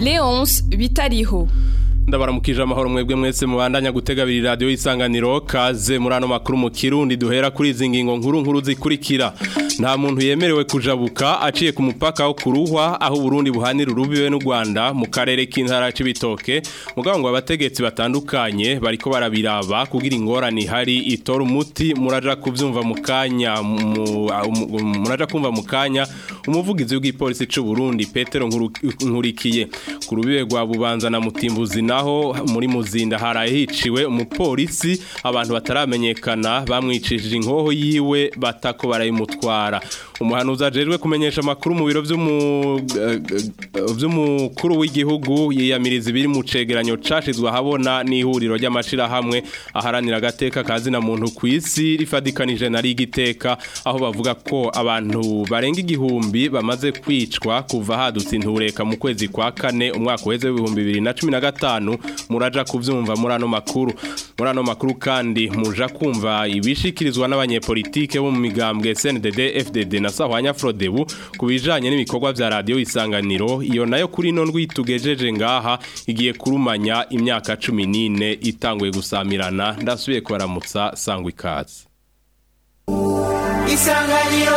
Leonce Bitariho ndabaramukije amahoro mwebwe mwese mubandanya gutega abiri radiyo y'isanganiro kaze muri ano makuru mu kirundi duhera kuri izi ngingo nkuru nkuru zikurikira nta muntu yemerewe kujabuka aciye ku mupaka wo kuruhwa aho Burundi buhanira urubiwe n'u Rwanda mu karere k'intara c'ibitoke mugabo ngo abategetsi batandukanye bariko barabiraba kugira ingorane hari itora umuti muraja kuvyumva mu kanya muraja kumva mu kanya umuvugizi w'igipolisi c'u Burundi Petero Nkurikiye ku rubibe rwa Bubanza na Mutimbuzi naho muri muzinda haraye hiciwe umupolisi abantu bataramenyekana bamwicishije inkoho yiwe batako barayimutwara umuhanuzi ajejwe kumenyesha amakuru mu biro by'umukuru w'igihugu yiyamiriza ibiri mu cegeranyo cashizwe ahabona n'ihuriro ry'amashirahamwe aharanira agateka kazina muntu ku isi rifadikanije na rigiteka aho bavuga ko abantu barenga igihumbi bamaze kwicwa kuva hadutse intureka mu kwezi kwa kane umwaka uheze w'ibihumbi bibiri na cumi na gatanu muraja kuvyumva muri ano makuru muri ano makuru kandi muja kumva ibishikirizwa n'abanyepolitike bo mu migambwe CNDD FDD na Sahwanya Frodebu kubijanye n'ibikorwa vya radio isanganiro iyo nayo kuri no ndwitugejeje ngaha igiye kurumanya imyaka 14 itanguye gusamirana ndasubiye kwaramutsa sangwa ikaze Isanganiro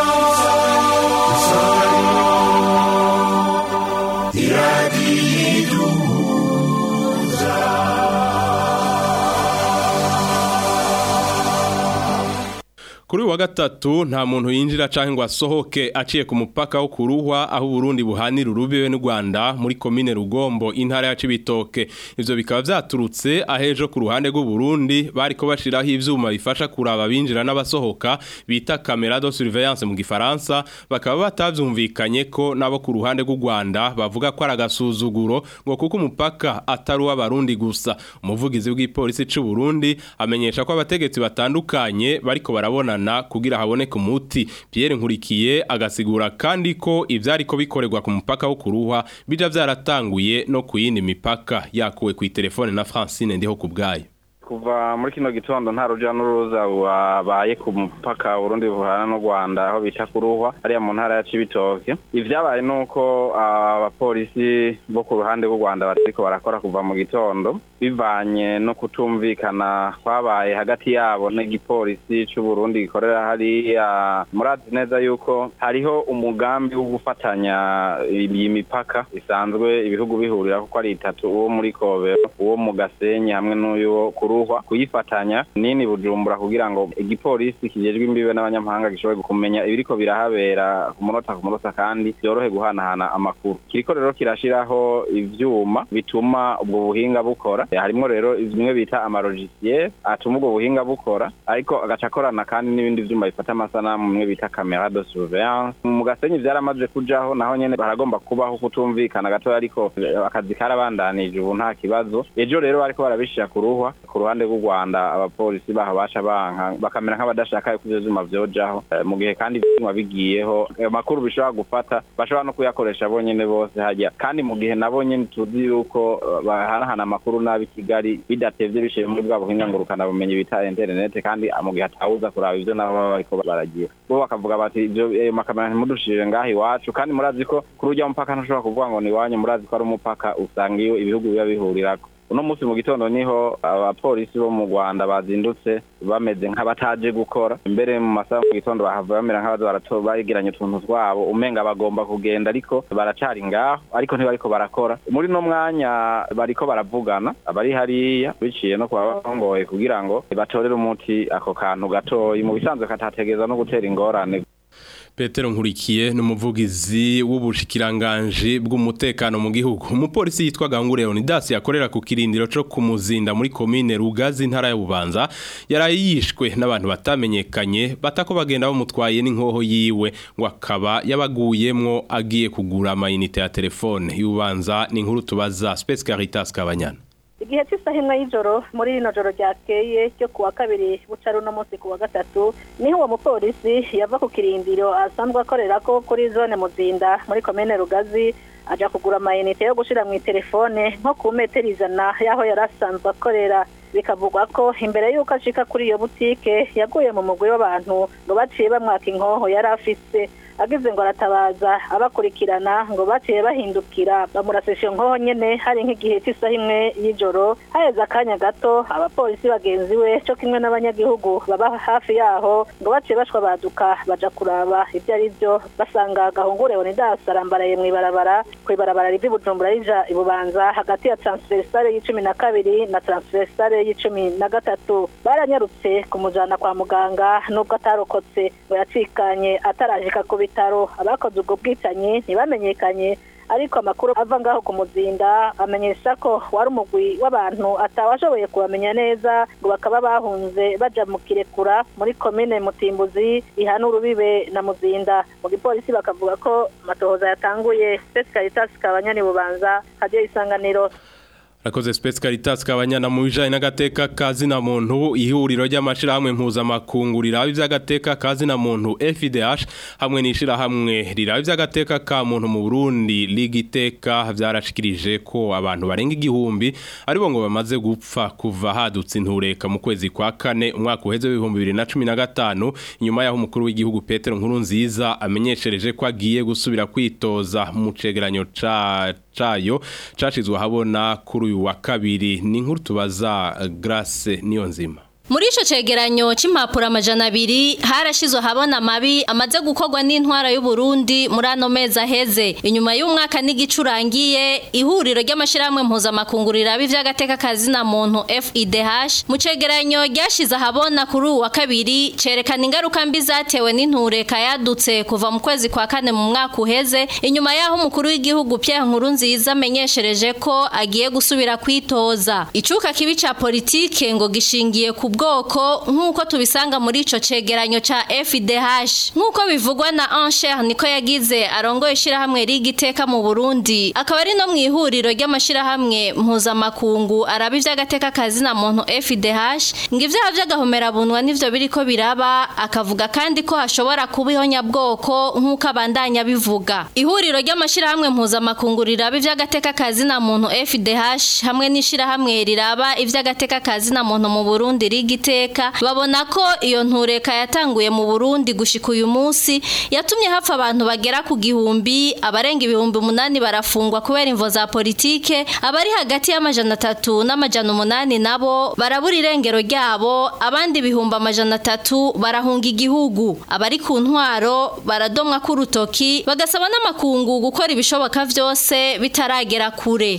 Isanganiro Kuri wa gatatu nta muntu yinjira canke ngo asohoke aciye ku mupaka wo kuruhwa aho Burundi buhanira urubiwe n'u Rwanda muri commune Rugombo intara ya Cibitoke ivyo bikaba vyaturutse ahejo ku ruhande rw'u Burundi bariko bashiraho ivyuma bifasha kuraba binjira n'abasohoka bita camera de surveillance mu gifaransa bakaba batavyumvikanye ko nabo ku ruhande rw'u Rwanda bavuga ko aragasuzuguro ngo kuko umupaka atari w'abarundi gusa umuvugizi w'igipolisi c'u Burundi amenyesha ko abategetsi batandukanye bariko barabona kugira haboneke umuti Pierre Nkurikiye agasigura kandi ko ivyari ko bikorerwa ku mupaka wo kuruhwa bija vyaratanguye no kuyindi mipaka yakuwe ku telefone na Francine ndiho kubgayo kuva muri kino gitondo nta ruja n'uruza wabaye ku mupaka Burundi buhana n'u Rwanda aho bita kuruhwa hariya mu ntara ya Cibitoke ivyabaye nuko abapolisi bo ku ruhande rw'u Rwanda bariko barakora kuva mu gitondo bivanye no kutumvikana kwabaye hagati yabo n'igipolisi c'u Burundi gikorera hariya murazi neza yuko hariho umugambi wo gufatanya iyi mipaka isanzwe ibihugu bihurira kuko ari itatu uwo muri Kobero uwo mu Gasenyi hamwe n'uyu kuru kuruhwa kuyifatanya nini bujumbura kugira ngo igipolisi kijejwe imbibe n'abanyamahanga gishobore kumenya ibiriko birahabera ku munota ku munota kandi byorohe guhanahana amakuru kiriko rero kirashiraho ivyuma bituma ubwo buhinga bukora harimwo rero bimwe bita amarogisiye atuma ubwo buhinga bukora ariko agaca akorana kandi n'ibindi vyuma bifata amasanamu bimwe bita camera de surveillance mu gasenyi vyaramaze kujaho naho nyene baragomba kubaho kutumvikana gatoya ariko akazi karabandanije ubu nta kibazo ejo rero bariko barabishira kuruhwa ku ruhande rw'u Rwanda abapolisi baho basha banka bakamera nk'abadashaka yuko ivyo vyuma vyojaho mu gihe kandi ivyuma bigiyeho amakuru bishobora gufata bashobora no kuyakoresha bonyene bose hajya kandi mu gihe nabo nyene tuzi yuko bahanahana amakuru nabi Kigali bidatevye bishiye muri bwa buhinga ngurukana bumenyi bita internet kandi mu gihe atawuza kuraba ivyo nabo baba bariko baragira bo bakavuga bati ivyo makamera ntimudushirire ngaho iwacu kandi murazi ko kuri urya mupaka ntushobora kuvuga ngo ni iwanyu murazi ko ari umupaka usanga iyo ibihugu biba bihurirako uno munsi mu gitondo niho abapolisi bo mu Rwanda bazindutse bameze nk'abataje gukora mbere mu masaha mu gitondo bahava bamera nk'abaza baregeranya utuntu twabo umenga bagomba kugenda ariko baracari ngaho ariko ntibariko barakora muri no mwanya bariko baravugana abari hariya biciye no kuba barongoye kugira ngo batorere umuti ako kantu gatoyi mu bisanzwe katategeza no gutera ingorane Petero Nkurikiye n'umuvugizi w'ubushikiranganje bw'umutekano mu gihugu umupolisi yitwa Gangure Leonidas yakorera ku kirindiro cyo kumuzinda muri commune Rugazi ntara ya Bubanza yaraye yishwe n'abantu batamenyekanye batako bagenda bamutwaye n'inkoho yiwe ngo akaba yabaguyemwo agiye kugura amayinite ya telefone y'ubanza ni inkuru tubaza Space Caritas Kabanyana igihe cy'isaha imwe y'ijoro muri rino joro ryakeye cyo kuwa kabiri buca runo munsi kuwa gatatu niho uwo mupolisi yava ku kirindiro asanzwe akorera ko kuri zone muzinda muri komine rugazi aja kugura amayinite yo gushira mu telefone nko ku metero ijana y'aho yari asanzwe akorera bikavugwa ko imbere y'uko ashika kuri iyo butike yaguye mu mugwi w'abantu ngo baciye bamwaka inkoho yari afise agize ngo aratabaza abakurikirana ngo baciye bahindukira bamurasisha nkoho nyene hari nk'igihe cy'isaha imwe y'ijoro haheze akanya gato abapolisi bagenzi we cyo kimwe n'abanyagihugu baba hafi yaho ngo baciye bashwa baduka baja kuraba ibyo ari byo basanga gahungure Leonidas arambaraye mw'ibarabara kw'ibarabara rivi Bujumbura rija ibubanza hagati ya transversale y'icumi na kabiri na transversale y'icumi na gatatu baranyarutse kumujana kwa muganga nubwo atarokotse ngo yacikanye atarajika ku bitaro abakoze ubwo bwicanyi ntibamenyekanye ariko amakuru ava ngaho ku muzinda amenyesha ko wari umugwi w'abantu atawashoboye kubamenya neza ngo bakaba bahunze baja mu kirekura muri komine mutimbuzi ihana urubibe na muzinda mu gipolisi bakavuga ko amatohoza yatanguye spesi caritas kabanyani bubanza hadiyo isanganiro Rakoze Space Caritas kabanyana mu bijanye n'agateka kazi na muntu ihuriro ry'amashirahamwe mpuzamakungu riraba ivy'agateka kazi na muntu FIDH hamwe n'ishirahamwe riraba ivy'agateka ka muntu mu Burundi ligiteka vyarashikirije ko abantu barenga igihumbi aribo ngo bamaze gupfa kuva hadutse intureka mu kwezi kwa kane umwaka uheze w'ibihumbi bibiri na cumi na gatanu inyuma y'aho umukuru w'igihugu Petero Nkurunziza amenyeshereje ko agiye gusubira kwitoza mu cegeranyo ca cayo cashizwe habona kuri uyu wa kabiri ni nkuru tubaza Grace niyo nzima Muri ico cegeranyo c'impapuro amajana abiri harashizwe habona mabi amaze gukorwa n'intwara y'u Burundi muri ano mezi aheze inyuma y'umwaka n'igicurangiye ihuriro ry'amashirahamwe mpuzamakungu riraba ivy'agateka kazi na muntu FIDH mu cegeranyo ryashize habona kuri uwa kabiri cerekana ingaruka mbi zatewe n'intureka yadutse kuva mu kwezi kwa kane mu mwaka uheze inyuma y'aho umukuru w'igihugu Pierre Nkurunziza amenyeshereje ko agiye gusubira kwitoza icuka kibi ca politike ngo gishingiye ku bwoko nk'uko tubisanga muri ico cegeranyo ca FIDH nk'uko bivugwa na Ancher niko yagize arongoye ishirahamwe rigiteka mu Burundi akaba ari no mu ihuriro ry'amashirahamwe mpuzamakungu araba ivy'agateka kazi na muntu FIDH ngo ivyaha vy'agahomera bunwa nivyo biriko biraba akavuga kandi ko hashobora kuba ihonyabwoko nk'uko abandanya bivuga ihuriro ry'amashirahamwe mpuzamakungu riraba ivy'agateka kazi na muntu FIDH hamwe n'ishirahamwe riraba ivy'agateka kazi na muntu mu Burundi rigiteka babona ko iyo ntureka yatanguye mu Burundi gushika uyu munsi yatumye hapfa abantu bagera ku gihumbi abarenga ibihumbi umunani barafungwa kubera imvo za politike abari hagati y'amajana atatu n'amajana umunani nabo barabura irengero ryabo abandi ibihumbi amajana atatu barahunga igihugu abari ku ntwaro baradomwa k'urutoki bagasaba n'amakungu gukora ibishoboka vyose bitaragera kure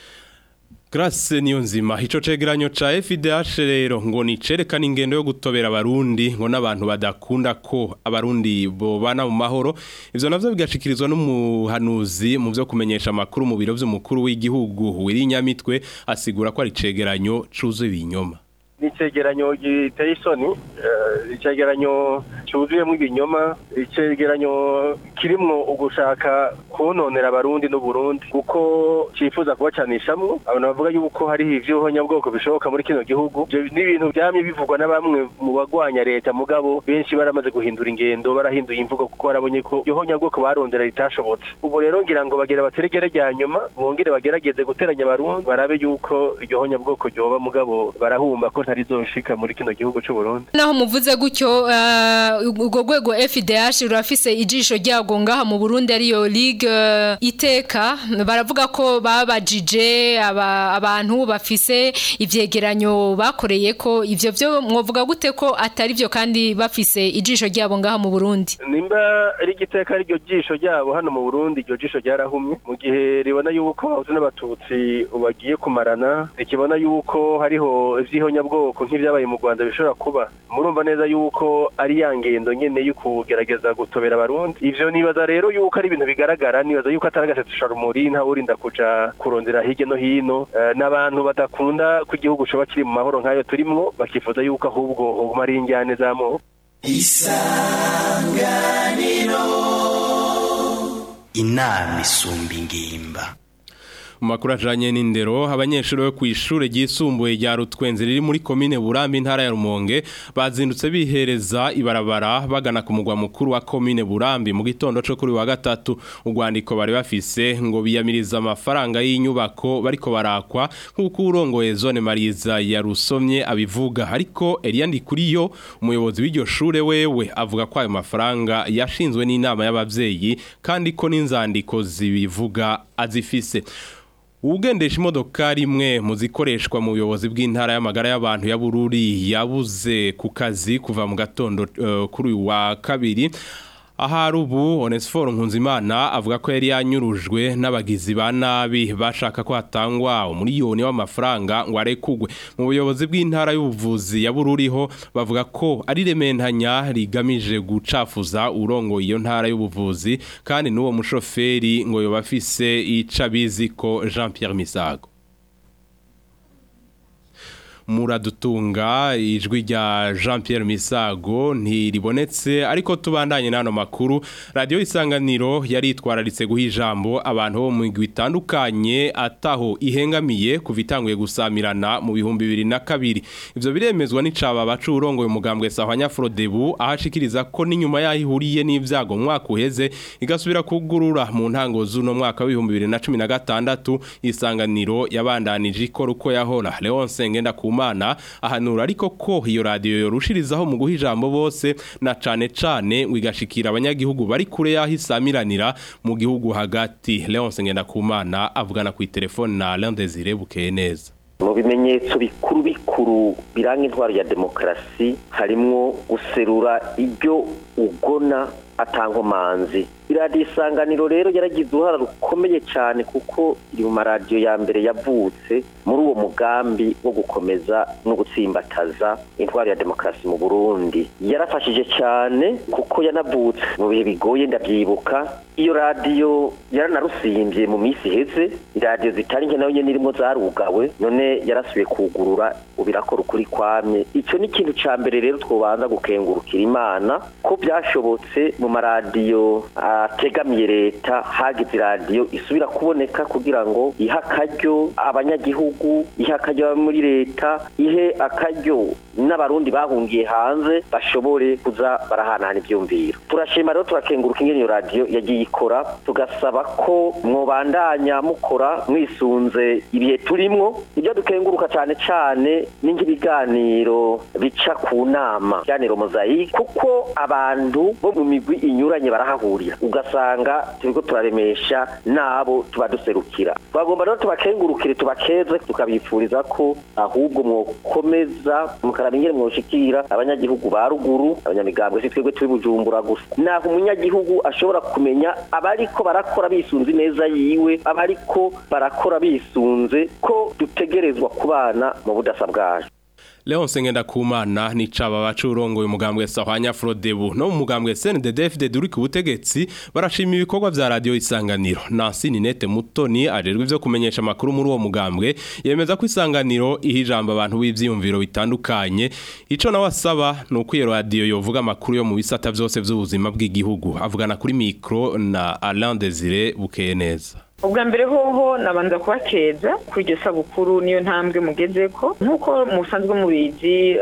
Grace niyo nzima ico cegeranyo ca FIDH rero ngo ni cerekana ingendo yo gutobera abarundi ngo n'abantu badakunda ko abarundi bobana mu mahoro ivyo navyo bigashikirizwa n'umuhanuzi mu vyo kumenyesha amakuru mu biro vy'umukuru w'igihugu wirinyamitwe asigura ko ari cegeranyo cuzuye ibinyoma ni icegeranyo giteye isoni icegeranyo cyuzuyemo ibinyoma icegeranyo kirimwo ugushaka kononera abarundi n'uburundi kuko cyifuza kubacanishamwo abantu bavuga yuko hariho ivy'ubuhonyabwoko bishoboka muri kino gihugu ivyo ni ibintu vyamye bivugwa na bamwe mu bagwanya leta mugabo benshi baramaze guhindura ingendo barahinduye imvugo kuko barabonye ko iryo honyabwoko barondera ritashobotse ubu rero ngira ngo bagira bateregere rya nyuma bongere bagerageze guteranya abarundi barabe yuko iryo honyabwoko ryoba mugabo barahumba ko ntarizoshika muri kino gihugu c'u Burundi naho muvuze gutyo urwo rwego FDH rurafise ijisho ryago ngaha mu Burundi ariyo Ligue iteka baravuga ko babajije abantu bafise ivyegeranyo bakoreye ko ivyo byo mwovuga gute ko atari byo kandi bafise ijisho ryabo ngaha mu Burundi nimba ari igiteka ari ryo jisho ryabo hano mu Burundi iryo jisho ryarahumye mu gihe ribona yuko abahutu n'abatutsi bagiye kumarana rikibona yuko hariho ivy'ihonyabwoko nk'ivyabaye mu Rwanda bishobora kuba murumva neza yuko ari ya ngendo nyene yo kugerageza gutobera abarundi ivyo nibaza rero yuko ari ibintu bigaragara nibaza yuko atari agasetsa rumuri nta urinda kuja kurondera hirya no hino n'abantu badakunda ko igihugu coba kiri mu mahoro nk'ayo turimwo bakifuza yuko ahubwo hoguma ari injyane z'amoko isanganiro inama isumba ingimba mu makuru ajanye n'indero abanyeshuri bo kw'ishure ryisumbuye rya Rutwenzi riri muri komine Burambi intara ya Rumonge bazindutse bihereza ibarabara bagana ku mugwa mukuru wa komine Burambi mu gitondo cyo kuri wa gatatu urwandiko bari bafise ngo biyamiriza amafaranga y'inyubako bariko barakwa nk'uko urongoye zone Mariza ya Rusomye abivuga ariko Eliandi kuriyo umuyobozi w'iryo shure wewe avuga ko ayo mafaranga yashinzwe n'inama y'abavyeyi kandi ko n'inzandiko zibivuga azifise Ugendesha imodoka rimwe mu zikoreshwa mu buyobozi bw'intara y'amagara y'abantu ya Bururi yabuze ku kazi kuva mu gatondo uh, kuri wa kabiri Ahari ubu Onesphore Nkunzimana avuga ko yari yanyurujwe n'abagizi ba nabi bashaka ko hatangwa umuriyoni w'amafaranga ngo arekugwe mu buyobozi bw'intara y'ubuvuzi ya Bururiho bavuga ko ari rementanya rigamije gucafuza urongo iyo ntara y'ubuvuzi kandi n'uwo mushoferi ngo yoba afise ica biziko Jean Pierre Misago muradutunga ijwi rya Jean Pierre Misago ntiribonetse ariko tubandanye nano makuru radio isanganiro yari itwararitse guha ijambo abantu bo mu migwi itandukanye ataho ihengamiye kuva itanguye gusamirana mu bihumbi bibiri na kabiri ivyo biremezwa n'icaba bacu urongoye umugambwe Sahwanya Frodebu ahashikiriza ko n'inyuma yaho ihuriye n'ivyago mwaka uheze igasubira kugurura mu ntango z'uno mwaka w'ibihumbi bibiri na cumi na gatandatu isanganiro yabandanije ikora uko yahora Leonce Ngenda kuma Imana ahanura ariko ko iyo radio yorushirizaho mu guha ijambo bose na cane cane wigashikira abanyagihugu bari kure yaho isamiranira mu gihugu hagati Leonce Ngendakumana avugana ku telefone na Alain Desire bukeye neza mu bimenyetso bikuru bikuru biranga intwaro ya demokarasi harimwo guserura ibyo ugona atankomanzi iradiyo isanganiro rero yaragize uruhara rukomeye cyane kuko iri mu maradiyo ya mbere yavutse muri uwo mugambi wo gukomeza no gutsimbataza intwaro ya demokarasi mu burundi yarafashije cyane kuko yanavutse mu bihe bigoye ndabyibuka iyo radiyo yaranarusimbye mu minsi iheze iradiyo zitari nke nayo nyine irimo zarugawe none yarasubiye kugurura ubirakora ukuri kwamye icyo ni ikintu cya mbere rero twobanza gukengurukira imana ko byashobotse mu maradiyo ategamiye leta hagize iradiyo isubira kuboneka kugira ngo ihe akaryo abanyagihugu ihe akaryo muri leta ihe akaryo n'abarundi bahungiye hanze bashobore kuza barahanahana ibyumviro turashima rero turakenguruka ingene iyo radiyo yagiye ikora tugasaba ko mwobandanya mukora mwisunze ibihe turimwo ibyo dukenguruka cyane cyane ni nk'ibiganiro bica ku nama ibiganiro mozayike kuko abantu bo mu migwi inyuranye barahahurira ugasanga turiko turaremesha nabo tuba duserukira twagomba rero tubakengurukire tubakeze tukabifuriza ko ahubwo mwokomeza mukaraba ingene mwoshikira abanyagihugu ba ruguru abanyamigambwe si twebwe turi bujumbura gusa naho umunyagihugu ashobora kumenya abariko barakora bisunze neza yiwe abariko barakora bisunze ko dutegerezwa kubana mu budasa bwacu Leonce Ngendakumana ni caba bacurongo umugambwe Sahwanya Frodebu no mu mugambwe CNDD-FDD uri ku butegetsi barashima ibikorwa vya radio isanganiro Nancy Ninete Mutoni ajerwe ivyo kumenyesha makuru muri uwo mugambwe yemeza ko isanganiro ihijamba abantu b'ivyiyumviro bitandukanye ico nawe asaba nuko iyo radio yovuga makuru yo mu bisata vyose vy'ubuzima bw'igihugu avugana kuri micro na Alain Desire bukeye neza ubwa mbere hoho nabanza kubakeza kuri iryo sabukuru niyo ntambwe mugeze ko nk'uko musanzwe mubizi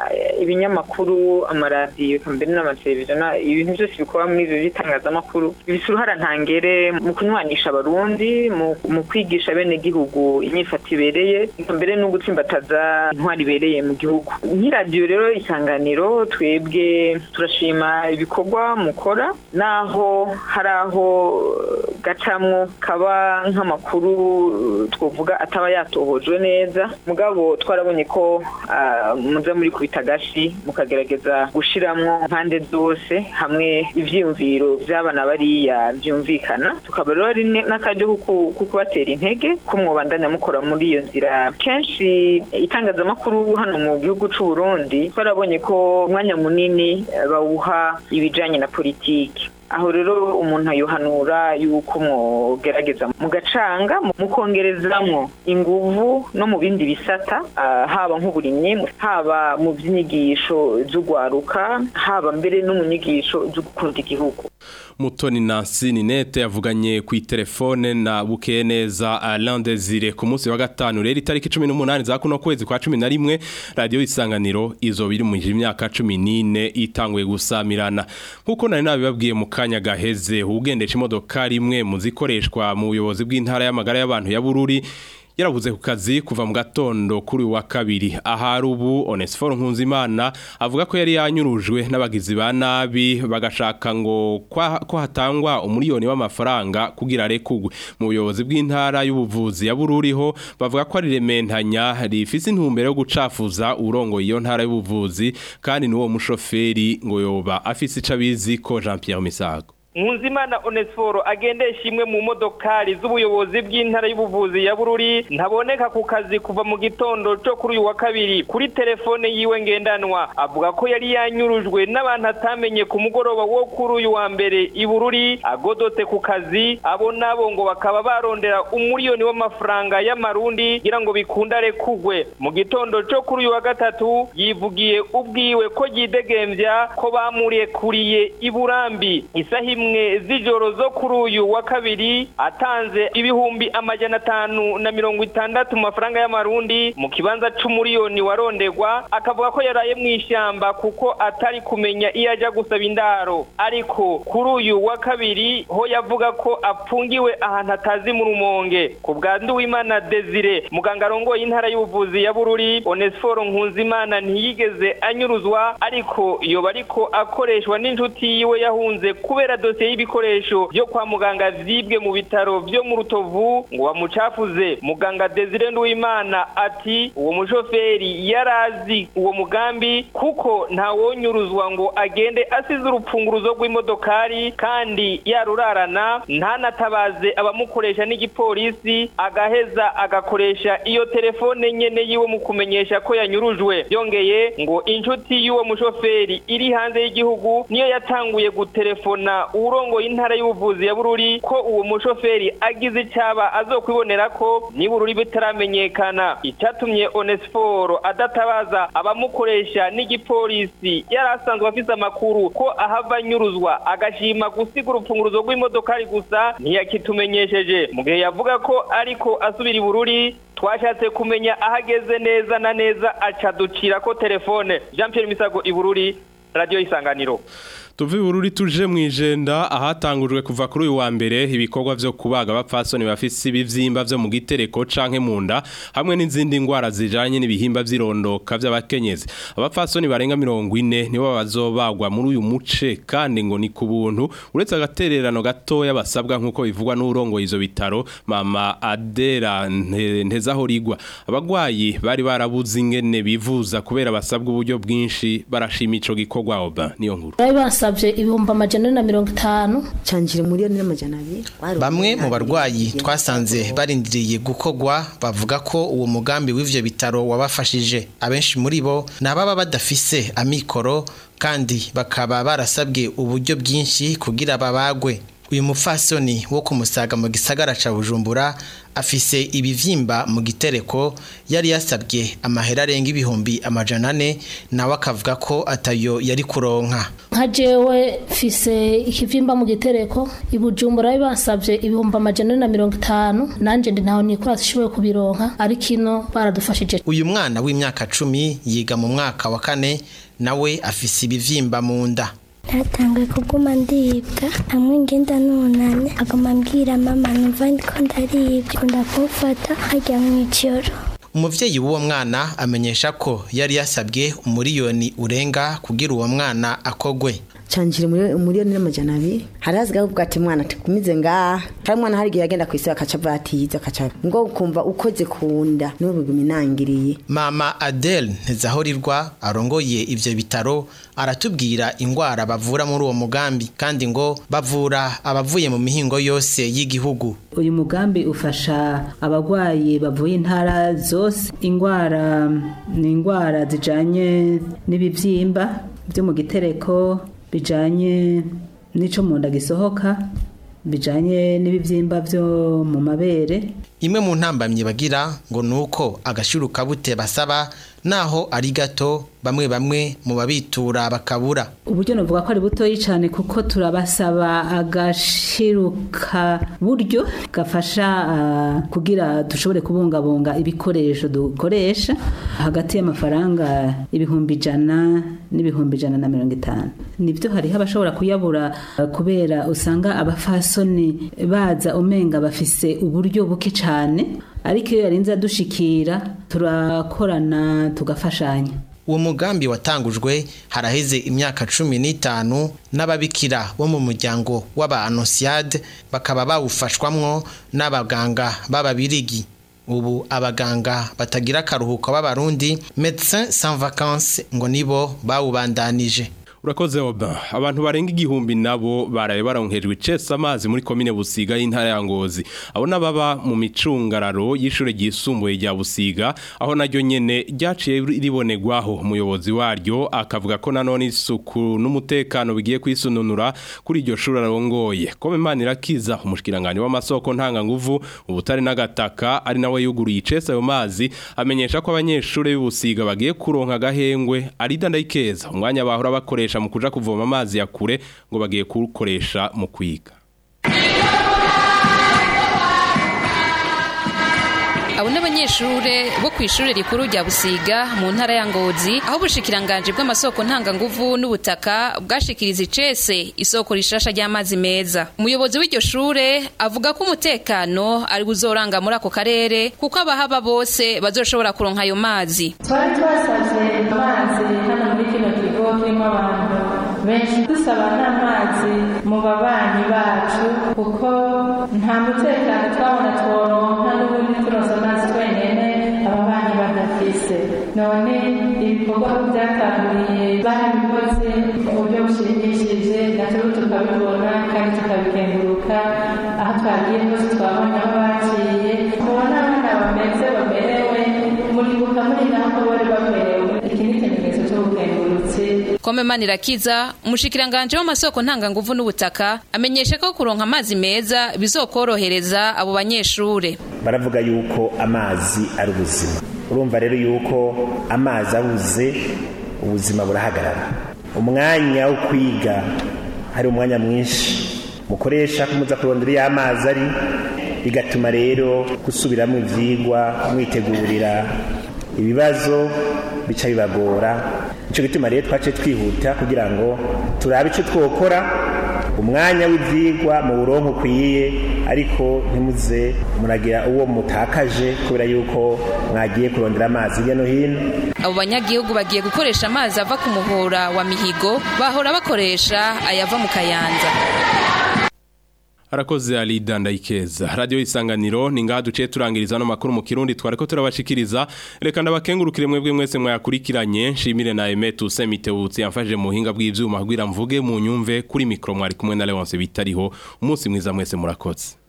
ibinyamakuru amaradiyo mbere n'amateleviziyo ibintu byose bikorwa muri ibyo bitangazamakuru bifite uruhara ntangere mu kunywanisha abarundi mu kwigisha bene gihugu imyifato ibereye mbere no gutsimbataza intwari ibereye mu gihugu nk'iradiyo rero isanganiro twebwe turashima ibikorwa mukora naho hari aho gacamwo kaba nk'amakuru twavuga ataba yatohojwe neza mugabo twarabonye ko muza muri kubita gashi mukagerageza gushiramwo impande zose hamwe ivyiyumviro vy'abana bariya vyumvikana tukaba rero ari n'akaryo ko kubatera intege ko mwobandanya mukora muri iyo nzira kenshi itangazamakuru hano mu gihugu c'u Burundi twarabonye ko umwanya munini bawuha ibijanye na politiki aho rero umuntu ayohanura yuko mwogerageza mugacanga mukongerezamwo inguvu no mu bindi bisata haba nk'uburimyi haba mu by'inyigisho z'ugwaruka haba mbere no mu nyigisho zo gukunda igihugu Mutoni Nancy Ninete yavuganye ku telefone na Bukeneza Alain Desire ku munsi wa gatanu rero itariki 18 za kuno kwezi kwa 11 radio isanganiro izo biri mu myaka 14 itanguye gusamirana nkuko nari nabibabwiye mu kanya gaheze ugendesha imodoka rimwe mu zikoreshwa mu buyobozi bw'intara y'amagara y'abantu ya Bururi yarabuze ku kazi kuva mu gatondo kuri wa kabiri ahari ubu Onesphore Nkunzimana avuga ko yari yanyurujwe n'abagizi ba nabi bagashaka ngo ko hatangwa umuriyoni w'amafaranga kugira rekugwe mu buyobozi bw'intara y'ubuvuzi ya Bururiho bavuga ko ari rementanya rifise intumbero yo gucafuza urongo iyo ntara y'ubuvuzi kandi n'uwo mushoferi ngo yoba afise icabizi ko Jean Pierre Misago Nkunzimana Onesforo agendesha imwe mu modokari z'ubuyobozi bw'intara y'ubuvuzi ya Bururi ntaboneka ku kazi kuva mu gitondo cyo kuri uyu wa kabiri kuri telefone yiwe ngendanwa avuga ko yari yanyurujwe n'abantu atamenye ku mugoroba wo kuri uyu wa mbere i Bururi agodotse ku kazi abo nabo ngo bakaba barondera umuriyoni w'amafaranga y'amarundi kugira ngo bikundare kugwe mu gitondo cyo kuri uyu wa gatatu yivugiye ubwiwe ko yidegembya ko bamurekuriye i Burambi isaha imwe z'ijoro zo kuri uyu wa kabiri atanze ibihumbi amajana atanu na mirongo itandatu mu mafaranga y'amarundi mu kibanza c'umuriyoni warondegwa akavuga ko yaraye mu ishyamba kuko atari kumenya iyo ajya gusaba indaro ariko kuri uyu wa kabiri ho yavuga ko apfungiwe ahantu atazi mu rumonge ku bwa nduwimana desire muganga arongoye intara y'ubuvuzi ya bururi onesiforo nkunzimana ntiyigeze anyuruzwa ariko yoba ariko akoreshwa n'inshuti yiwe yahunze kubera dosiye y'ibikoresho byo kwa muganga vyibwe mu bitaro vyo mu rutovu ngo bamucafuze muganga Desire Nduwimana ati uwo mushoferi yarazi uwo mugambi kuko ntawonyuruzwa ngo agende asize urupfunguruzo rw'imodokari kandi yarurarana ntanatabaze abamukoresha n'igipolisi agaheza agakoresha iyo telefone nyene yiwe mu kumenyesha ko yanyurujwe yongeye ngo inshuti y'uwo mushoferi iri hanze y'igihugu niyo yatanguye gutelefona urongoye intara y'ubuvuzi ya Bururi ko uwo mushoferi agize icaba azokwibonera ko ni Bururi bitaramenyekana icyatumye Onesforo adatabaza abamukoresha n'igipolisi yari asanzwe afise amakuru ko ahava anyuruzwa agashima gusiga urupfunguruzo rw'imodokari gusa ntiyakitumenyesheje mu gihe yavuga ko ariko asubira i Bururi twashatse kumenya aho ageze neza na neza aca ducira ko telefone Jean Pierre Misago i Bururi radio isanganiro tuvi bururi tuje mu ijenda ahatangujwe kuva kuri uyu wa mbere ibikorwa vyo kubaga abapfasoni bafise ibivyimba vyo mu gitereko canke mu nda hamwe n'izindi ngwara zijanye n'ibihimba vy'irondoka vy'abakenyezi abapfasoni barenga mirongo ine nibo bazobagwa muri uyu muce kandi ngo ni ku buntu uretse agatererano gatoya basabwa nk'uko bivugwa n'urongoye izo bitaro mama adera ntezaho rigwa abagwayi bari barabuze ingene bivuza kubera basabwa uburyo bwinshi barashima ico gikorwa oba niyo nkuru basabye ibihumbi amajana na mirongo itanu canjire muri n'amajana abiri bamwe mu barwayi twasanze barindiriye gukogwa bavuga ko uwo mugambi w'ivyo bitaro wabafashije abenshi muri bo ni ababa badafise amikoro kandi bakaba barasabwe uburyo bwinshi kugira babagwe uyu mufasoni wo kumusaga mu gisagara ca Bujumbura afise ibivyimba mu gitereko yari yasabwe amahera arenga ibihumbi amajana ane nawe akavuga ko atayo yari kuronka nka jewe mfise ikivyimba mu gitereko ibujumbura bari basabye ibihumbi amajana na mirongo itanu nanje ndi ntaho nikora zishoboye kubironka ariko ino baradufashije uyu mwana w'imyaka cumi yiga mu mwaka wa kane nawe afise ibivyimba mu nda natanguye kuguma ndibwa hamwe ngenda nunane aguma mbwira mama numva ndiko ndaribwa kunda kumfata hajya mu ijoro umuvyeyi w'uwo mwana amenyesha ko yari yasabwe umuriyoni urenga kugira uwo mwana akogwe canjire umuriyoni n'amajana abiri hari hazigaho ubwo ati mwana tugumize ngaha hari umwana hari igihe yagenda ku isi akaca batiza akaca ngo kumva ukoze ku nda niwe biguma inangiriye mama adele ntezahorirwa arongoye ivyo bitaro aratubwira ingwara bavura muri uwo mugambi kandi ngo bavura abavuye mu mihingo yose y'igihugu uyu mugambi ufasha abagwayi bavuye intara zose ingwara ni ingwara zijanye n'ibivyimba byo mu gitereko bijanye n'ico mu nda gisohoka bijanye n'ibivyimba byo mu mabere imwe mu ntambamye bagira ngo nuko agashuru kabute basaba naho ari gato bamwe bamwe mu babitura bakabura uburyo navuga ko ari butoyi cyane kuko turabasaba agashiruka buryo gafasha uh, kugira dushobore kubungabunga ibikoresho dukoresha hagati y'amafaranga ibihumbi ijana n'ibihumbi ijana na mirongo itanu nibyo hariho abashobora kuyabura uh, kubera usanga abafasoni baza umenga bafise uburyo buke cyane ariko iyo yarinze adushikira turakorana tugafashanya uwo mugambi watangujwe haraheze imyaka cumi n'itanu n'ababikira bo mu muryango w'abaanonsiyade bakaba bawufashwamwo n'abaganga b'ababirigi ubu abaganga batagira akaruhuko b'abarundi medecin sans vacances ngo nibo bawubandanije urakoze oba abantu barenga igihumbi nabo baraye baronkejwe icesa amazi muri komine busiga y'intara ya ngozi abo nababa mu micungararo y'ishure ryisumbuye rya busiga aho naryo nyene ryaciye ribonerwaho umuyobozi waryo akavuga ko nanone isuku n'umutekano bigiye kwisununura kuri iryo shuri arongoye kome imana irakiza umushikiranganje w'amasoko ntanganguvu ubutare n'agataka ari nawe yuguruye icesa ayo mazi amenyesha ko abanyeshure b'ubusiga bagiye kuronka agahengwe arida ndayikeza umwanya bahora bakoresha mu kuja kuvoma amazi ya kure ngo bagiye kuwukoresha mu kwiga abo n'abanyeshure bo ku ishuri rikuru rya busiga mu ntara ya ngozi aho ubushikiranganje bw'amasoko ntanganguvu n'ubutaka bwashikiriza icese isoko rishasha ry'amazi meza umuyobozi w'iryo shure avuga ko umutekano ari buzoranga muri ako karere kuko abahaba bose bazoshobora kuronka ayo mazi twari twasavye amazi hano muri kino kigo kirimo abantu benshi dusaba n'amazi mu babanyi bacu kuko nta mutekano twabona tworonka n'ubundi turonse amazi twenyene ababanyi badafise none ibikorwa byatanguriye barabikoze mu buryo bushimishije natwe tukabibona kandi tukabikenguruka aho twagiye hose twabonye aho baciye mubona abana bameze bamerewe muribuka muri naho bari bamerewe iki ni ikimenyetso cy'ubukengurutsi Kome Manirakiza umushikiranganje w'amasoko ntanganguvu n'ubutaka amenyesha ko kuronka amazi meza bizokorohereza abo banyeshure baravuga yuko amazi ari ubuzima urumva rero yuko amazi abuze ubuzima burahagarara umwanya wo kwiga hari umwanya mwinshi mukoresha kumuza kurondera iyo amazi ari bigatuma rero gusubiramo ivyigwa mwitegurira ibibazo bica bibagora nicyo gituma rero twace twihuta kugira ngo turabe icyo twokora umwanya w'ibyigwa mu buronko ukwiye ariko ntimuze muragira uwo mutakaje kubera yuko mwagiye kurondera amazi hirya no hino abo banyagihugu bagiye gukoresha amazi ava ku muhora wa mihigo bahora bakoresha ayava mu kayanza Arakoze Alida Ndayikeza. Radio Isanganiro ni ngaha duciye turangiriza no makuru mu Kirundi twareko turabashikiriza. Reka ndabakengurukire mwebwe mwese mwayakurikiranye. Nshimire na Emetu Semitebutsi yamfaje mu buhinga bw'ivyuma kugira mvuge mu nyumve kuri mikro mwari kumwe na Leonce bitariho. Umunsi mwiza mwese murakoze.